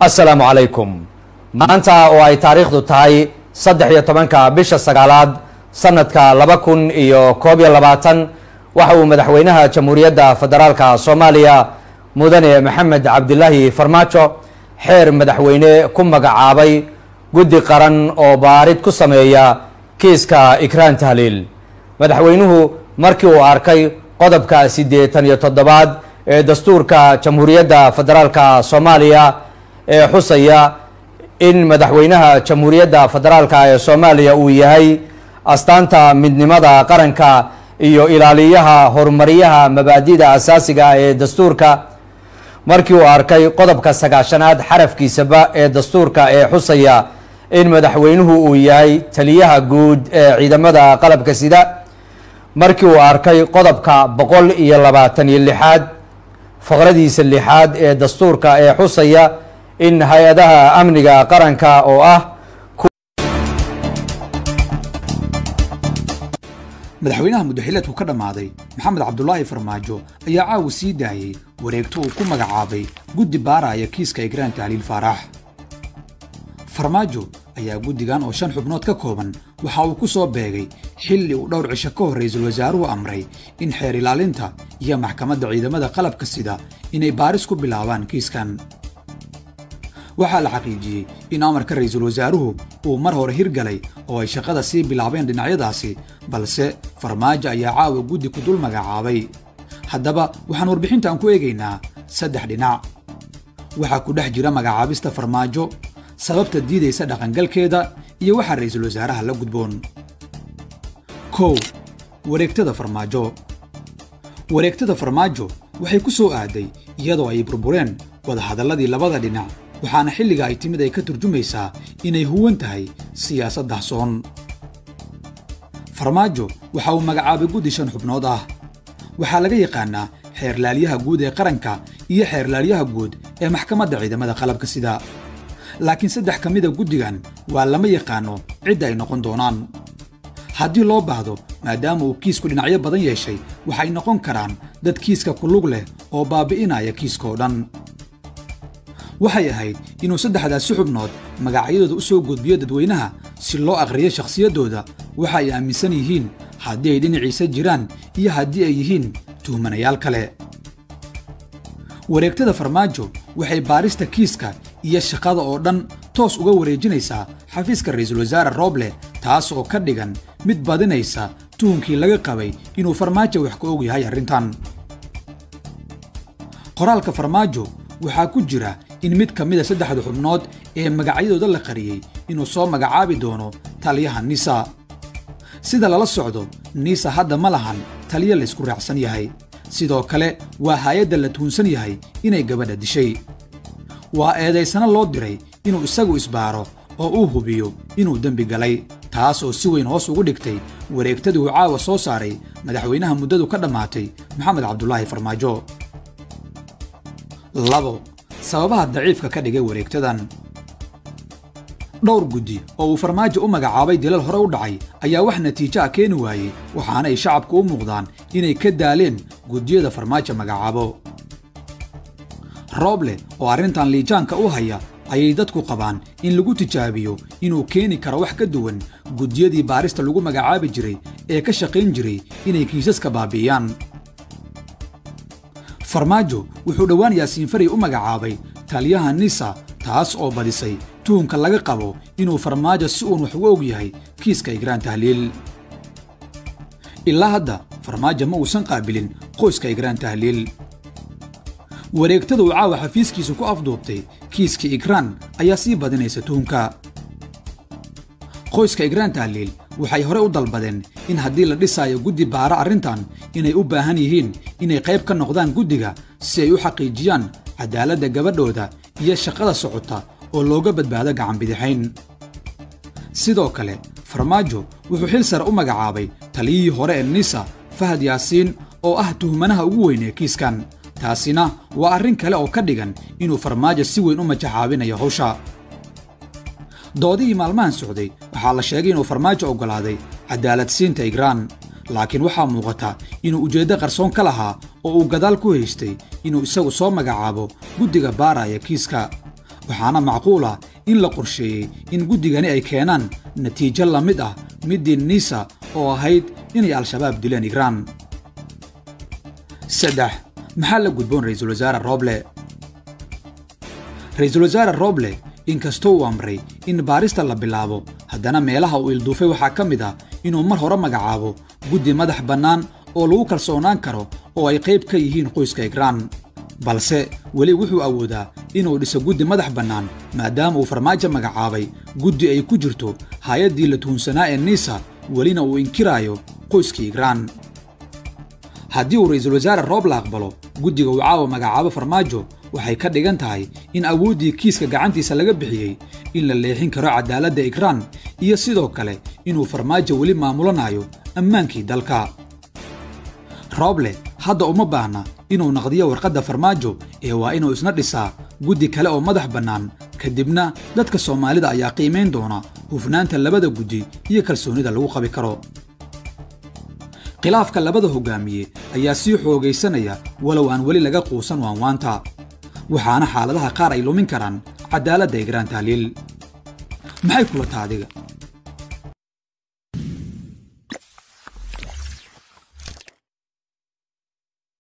assalaamu calaykum maanta oo ay taariikhdu tahay saddex iyo tobanka bisha sagaalaad sanadka laba kun iyo koob iyo labaatan waxa uu madaxweynaha jamhuuriyadda federaalka soomaaliya mudane maxamed cabdilaahi farmaajo xeer madaxweyne ku magacaabay guddi qaran oo baarid ku sameeya kiiska ikraan tahliil madaxweynuhu markii uu arkay qodobka siddeetan iyo toddobaad ee dastuurka jamhuuriyadda federaalka soomaaliya ee xusaya in madaxweynaha jamhuuriyadda federaalka ee soomaaliya uu yahay astaanta midnimada qaranka iyo ilaaliyaha horumaryaha mabaadida asaasiga ee dastuurka markii uu arkay qodobka sagaashanaad xarafkiisaba ee dastuurka ee xusaya in madaxweynuhu uu yahay taliyaha guud ee ciidamada qalabka sida markii uu arkay qodobka boqol iyo labaatan iyo lixaad faqradiisa lixaad ee dastuurka ee xusaya in hay-adaha amniga qaranka oo ah madaxweynaha muddaxileedku ka dhammaaday maxamed cabdulaahi farmaajo ayaa caawa sii daayey wareegto uu ku magacaabay guddi baaraya kiiska ikraan tahliil faarax farmaajo ayaa guddigan oo shan xubnood ka kooban waxa uu ku soo beegay xilli uu dhowr cisho ka hor ra'iisul wasaaruhu amray in xeer ilaalinta iyo maxkamadda ciidamada qalabka sida inay baaris ku bilaabaan kiiskan waxaa la xaqiijiyey in amarka ra'iisul wasaaruhu uu mar hore hirgalay oo ay shaqada sii bilaabeen dhinacyadaasi balse farmaajo ayaa caawa guddi ku dul magacaabay haddaba waxaan warbixintan ku eegaynaa saddex dhinac waxaa ku dhex jira magacaabista farmaajo sababta diidaysa dhaqangalkeeda iyo waxaa ra'iisul wasaaraha la gudboon kow wareegtada farmaajo wareegtada farmaajo waxay ku soo aaday iyadoo ay burbureen wadahadalladii labada dhinac waxaana xilliga ay timid ay ka turjumaysaa inay huwan tahay siyaasad dahsoon farmaajo waxa uu magacaabay guddi shan xubnood ah waxaa laga yaqaannaa xeerlaalyaha guud ee qaranka iyo xeerlaalyaha guud ee maxkamadda ciidamada qalabka sida laakiin saddex ka mida guddigan waa lama yaqaanno cidda ay noqon doonaan haddii loo baahdo maadaama uu kiisku dhinacyo badan yeeshay waxay noqon karaan dad kiiska ku lug leh oo baabi'inaya kiiskaoo dhan waxay ahayd inuu saddexdaasi xubnood magacyadooda u soo gudbiyo dadweynaha si loo akhriyo shakhsiyaddooda waxa ay aaminsan yihiin haddii ay dhinaciisa jiraan iyo haddii ay yihiin tuhmanayaal kale wareegtada farmaajo waxay baarista kiiska iyo shaqada oo dhan toos uga wareejinaysaa xafiiska ra'iisul wasaare rooble taas oo ka dhigan mid badinaysa tuhunkii laga qabay inuu farmaajo wax ka og yahay arrintan qoraalka farmaajo waxaa ku jira in mid ka mida saddexda xubnood ee magacyadooda la qariyey inuu soo magacaabi doono taliyaha nisa sida lala socdo nisa hadda ma lahan taliya laysku raacsan yahay sidoo kale waa haayadda la tuhunsan yahay inay gabadha dishay waa eedaysana loo diray inuu isagu isbaaro oo uu hubiyo inuu dembi galay taas oo si weyn hoos ugu dhigtay wareegtadii uu caawa soo saaray madaxweynaha muddadu ka dhammaatay maxamed cabdulaahi farmaajo labo sababaha daciifka ka dhigay wareegtadan dhowr guddi oo uu farmaajo u magacaabay dilal hore u dhacay ayaa wax natiijo ah keeni waayey waxaana ay shacabku u muuqdaan inay ka daaleen guddiyada farmaajo magacaabo rooble oo arrintan liijaanka u haya ayay dadku qabaan in lagu tijaabiyo inuu keeni karo wax ka duwan guddiyadii baarista lagu magacaabi jiray ee ka shaqayn jiray inay kiisaska baabi'iyaan farmaajo wuxuu dhowaan yaasiin faray u magacaabay taliyaha nisa taas oo badisay tuhunka laga qabo inuu farmaajo si uun wax uga og yahay kiiska igraan tahliil ilaa hadda farmaajo ma uusan qaabilin qoyska igraan tahliil wareegtada uu caawa xafiiskiisa ku afduubtay kiiska igraan ayaa sii badinaysa tuhunka qoyska igraan tahliil waxay hore u dalbadeen in haddii la dhisaayo guddi baara arrintan inay u baahan yihiin inay qayb ka noqdaan guddiga si ay u xaqiijiyaan cadaaladda gabadhooda iyo shaqada socota oo looga badbaado gacanbidixayn sidoo kale farmaajo wuxuu xil sare u magacaabay taliyihii hore ee nisa fahad yaasiin oo ah tuhmanaha ugu weyn ee kiiskan taasina waa arrin kale oo ka dhigan inuu farmaajo si weyn u majaxaabinayo hawsha doodihii maalmahan socday waxaa la sheegay inuu farmaajo oggolaaday cadaaladsiinta igraan laakiin waxaa muuqata inuu ujeeddo qarsoon ka lahaa oo uu gadaal ku haystay inuu isagu soo magacaabo guddiga baaraya kiiska waxaana macquul ah in la qorsheeyey in guddigani ay keenaan natiijo la mid ah middii niisa oo ahayd inay al-shabaab dileen igraan saddex maxaa la gudboon ra'iisul wasaare roble ra'iisul wasaare roble inkastoo uu amray in baarista la bilaabo haddana meelaha uu ilduufay waxaa ka mid ah inuu mar hore magacaabo guddi madax bannaan oo lagu kalsoonaan karo oo ay qayb ka yihiin qoyska igraan balse weli wuxuu awoodaa inuu dhiso guddi madax bannaan maadaama uu farmaajo magacaabay guddi ay ku jirto hay-addii la tuhunsanaa ee niisa welina uu inkiraayo qoyskii igraan haddii uu ra'iisul wasaare roob la aqbalo guddiga uu caawa magacaabo farmaajo waxay ka dhigan tahay in awooddii kiiska gacantiisa laga bixiyey in la leexin karo cadaaladda igraan iyo sidoo kale inuu farmaajo weli maamulanayo ammaankii dalka rooble hadda uma baahna inuu naqdiyo warqadda farmaajo ee waa inuu isna dhisaa guddi kale oo madax bannaan kadibna dadka soomaalida ayaa qiimayn doona hufnaanta labada guddi iyo kalsoonida lagu qabi karo khilaafka labada hogaamiye ayaa sii xoogaysanaya walow aan weli laga quusan waanwaanta waxaana xaaladaha qaar ay lumin karaan cadaaladda igraan tahliil maxay kula taha adiga